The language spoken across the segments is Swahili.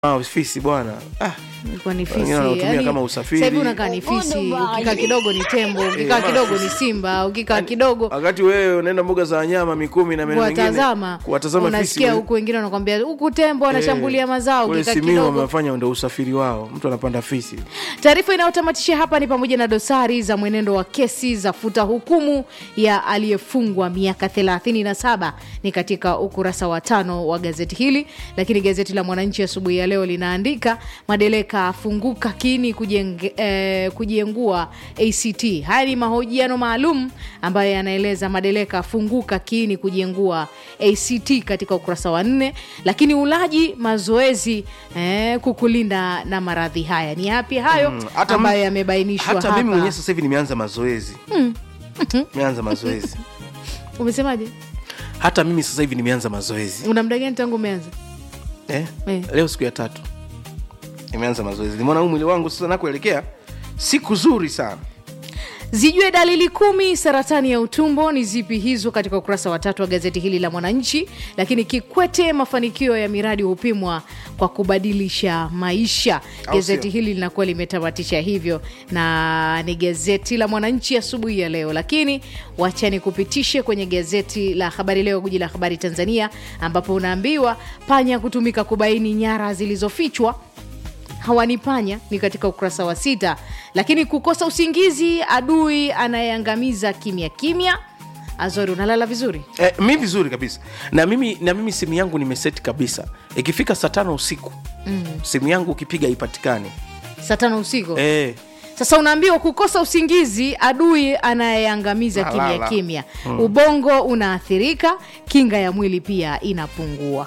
Ah, fisi bwana ah, Ilikuwa ni Wengine fisi. wanatumia Yaani, kama usafiri. sasa hivi unakaa ni fisi, ukikaa kidogo ni tembo, ukikaa Eh, kidogo fisi. ni simba, ukikaa kidogo wakati wewe unaenda mbuga za wanyama mikumi na maeneo mengine kuwatazama kuwatazama fisi unasikia we- huku wengine wanakwambia huku tembo wanashambulia Eh, mazao, kule ukikaa Simiyu kidogo wamefanya ndo usafiri wao, mtu anapanda fisi. Taarifa inayotamatisha hapa ni pamoja na dosari za mwenendo wa kesi za futa hukumu ya aliyefungwa miaka 37 ni katika ukurasa wa tano wa gazeti hili. Lakini gazeti la Mwananchi asubuhi ya leo linaandika madereka afunguka kiini kujenge, eh, kujiengua ACT. Haya ni mahojiano maalum ambayo yanaeleza madereka afunguka kiini kujiengua ACT katika ukurasa wa nne. Lakini ulaji mazoezi eh, kukulinda na maradhi haya ni yapi hayo hata m- ambayo yamebainishwa Hata hapa. mimi mwenyewe sasa hivi nimeanza mazoezi nimeanza mazoezi Umesemaje? hata mimi sasa hivi nimeanza mazoezi Una muda gani tangu umeanza? eh? Eh. Leo siku ya tatu nimeanza mazoezi, nimeona huu mwili wangu sasa nakuelekea siku zuri sana. Zijue dalili kumi saratani ya utumbo ni zipi hizo, katika ukurasa wa tatu wa gazeti hili la Mwananchi. Lakini Kikwete, mafanikio ya miradi hupimwa kwa kubadilisha maisha. Au Gazeti sio? hili linakuwa limetamatisha hivyo, na ni gazeti la Mwananchi asubuhi ya leo. Lakini wachani kupitishe kwenye gazeti la Habari Leo, guji la habari Tanzania, ambapo unaambiwa panya kutumika kubaini nyara zilizofichwa hawanipanya ni katika ukurasa wa sita. Lakini kukosa usingizi, adui anayeangamiza kimya kimya. Azori, unalala vizuri? Eh, mi vizuri kabisa na mimi na mimi simu yangu nimeseti kabisa, ikifika saa tano usiku simu yangu ukipiga ipatikane. Saa tano usiku Eh, Sasa unaambiwa kukosa usingizi, adui anayeangamiza kimya Nalala. kimya. Ubongo unaathirika, kinga ya mwili pia inapungua.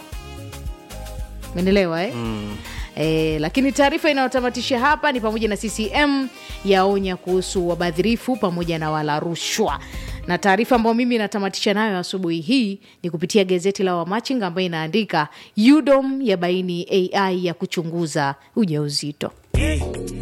Umeelewa eh? E, lakini taarifa inayotamatisha hapa ni pamoja na CCM yaonya kuhusu wabadhirifu pamoja na wala rushwa, na taarifa ambayo mimi natamatisha nayo asubuhi hii ni kupitia gazeti la Wamachinga ambayo inaandika UDOM yabaini AI ya kuchunguza ujauzito.